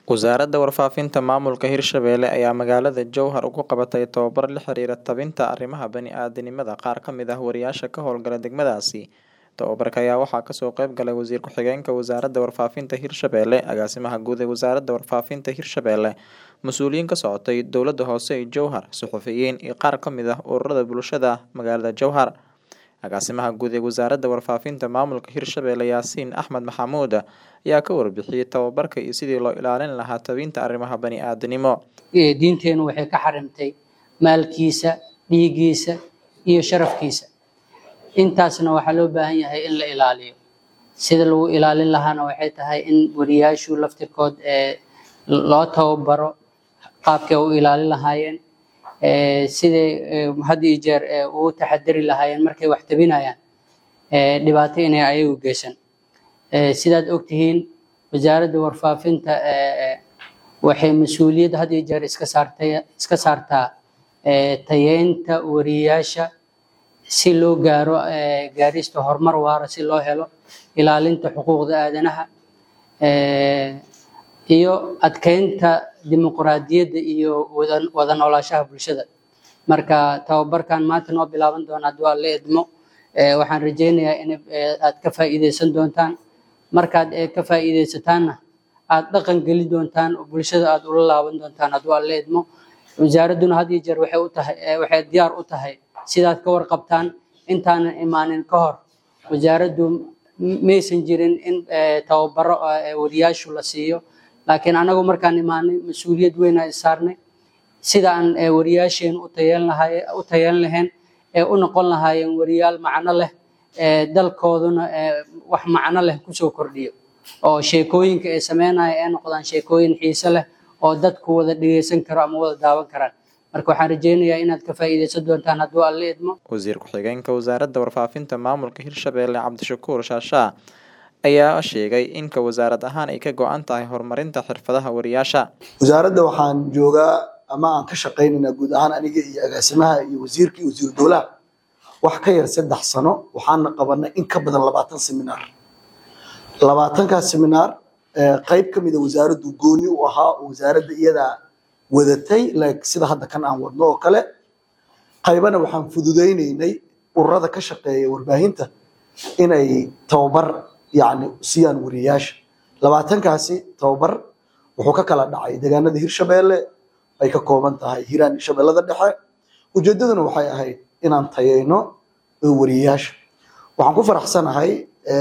Wasaaradda Warfaafinta Maamulka Hirshabelle ayaa magaalada Jowhar ugu qabatay tababar la xiriira tabinta arrimaha bani'aadantinimada qaar ka mid ah wariyaasha ka howlgala degmadaasi. Tababarka ayaa waxaa kasoo qayb galay Wasiir Ku-xigeenka Wasaaradda Warfaafinta Hirshabelle, Agaasimaha Guud ee Wasaaradda Warfaafinta Hirshabelle, mas'uuliyiin ka socotay Dowladda Hoose ee Jowhar, suxufiyiin iyo qaar ka mid ah ururada bulshada magaalada Jowhar. Agaasimaha Guud ee Wasaaradda Warfaafinta Maamulka Hirshabelle Yaasiin Axmed Maxamuud ayaa ka warbixiyay tababarka iyo sidii loo ilaalin lahaa tabinta arrimaha bani'aadanimo. diinteenu waxay ka xarimtay maalkiisa dhiiggiisa iyo sharafkiisa intaasna waxaa loo baahan yahay in la ilaaliyo sida lagu ilaalin lahaana waxay tahay in wariyaashu laftirkood ee loo tababaro qaabkay u ilaalin lahaayeen ee siday ee, had iyo jeer ee, ugu taxadari lahaayeen markay wax tabinayaan ee, dhibaato inay ayagu geysan Ee, sidaad ogtihiin wasaaradda warfaafinta ee, waxay mas-uuliyad had iyo jeer iska saartay iska saartaa ee, tayeynta wariyaasha si loo gaaro ee, gaarista horumar waara si loo helo ilaalinta xuquuqda aadanaha ee, iyo adkeynta dimuqraadiyadda iyo wada wada noolaanshaha bulshada marka tababarkan maanta noo bilaaban doona haddii waa la idmo ee, waxaan rajeynayaa in ee, aad ka faa'iideysan doontaan markaad ee, ka faa'iideysataanna aad dhaqan geli doontaan oo bulshada aad ula laaban doontaan haddii waa la idmo wasaaradduna had iyo jeer waxay u tahay ee, waxay diyaar u tahay sidaad ka warqabtaan intaanan imaanin ka hor wasaaraddu m- maysan jirin in ee, tababaro ee, wariyaashu la siiyo laakiin anagu markaan imaanay mas-uuliyad weyn aan saarnay sida aan ee, wariyaasheenu u tayeyn lahaay u tayeyn lahayn ee u noqon lahaayeen wariyaal macno leh ee dalkooduna ee wax macno leh kusoo kordhiyo oo sheekooyinka ay sameynaya ay noqdaan sheekooyin xiise leh oo dadku wada dhegeysan karo ama wada daawan karaan marka waxaan rajeynayaa inaad ka faa'iideysan doontaan hadduu alla idmo Wasiir Ku-xigeenka Wasaaradda Warfaafinta Maamulka Hirshabelle Cabdishakuur Shaashaa ayaa sheegay in ka wasaarad ahaan ay ka go'an tahay horumarinta xirfadaha wariyaasha. wasaaradda waxaan joogaa ama aan ka shaqaynaynaa guud ahaan aniga iyo agaasimaha iyo wasiirka iyo wasiiru dowlaha wax ka yar saddex sano waxaana qabanay in ka badan labaatan seminaar labaatankaas seminaar ee, qayb ka mida wasaaraddu gooni u ahaa oo wasaaradda iyadaa wadatay like sida hadda kan aan wadno oo kale qaybana waxaan fududaynaynay ururada ka shaqeeya warbaahinta inay tababar yacni siiyaan wariyaasha labaatankaasi tababar wuxuu ka kala dhacay deegaanada hirshabelle ay ka kooban tahay hiiraan iyo shabeellada dhexe ujeedaduna waxay ahayd inaan tayeyno ee wariyaasha waxaan ku faraxsanahay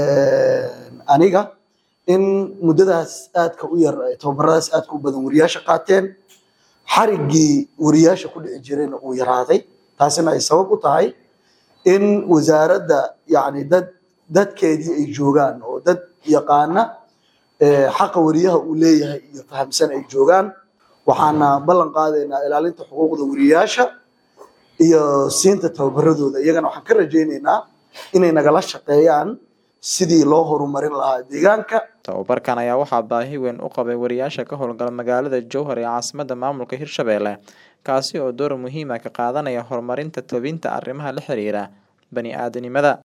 aniga in muddadaas aadka u yar ee tababaradaas aadka u badan wariyaasha qaateen xariggii wariyaasha ku dhici jirayna uu yaraaday taasina ay sabab u tahay in wasaaradda yacni dad dadkeedii ay joogaan oo dad yaqaana ee, xaqa wariyaha uu leeyahay iyo fahamsan ay joogaan waxaana ballan qaadaynaa ilaalinta xuquuqda wariyaasha iyo siinta tababaradooda iyagana waxaan ka rajaynaynaa inay nagala shaqeeyaan sidii loo horumarin lahaa deegaanka Tababarkan ayaa waxaa baahi weyn u qabay wariyaasha ka howlgala magaalada Jowhar ee caasimadda maamulka Hirshabelle, kaasi oo door muhiim ah ka qaadanaya horumarinta tabinta arrimaha la xiriira bani'aadanimada.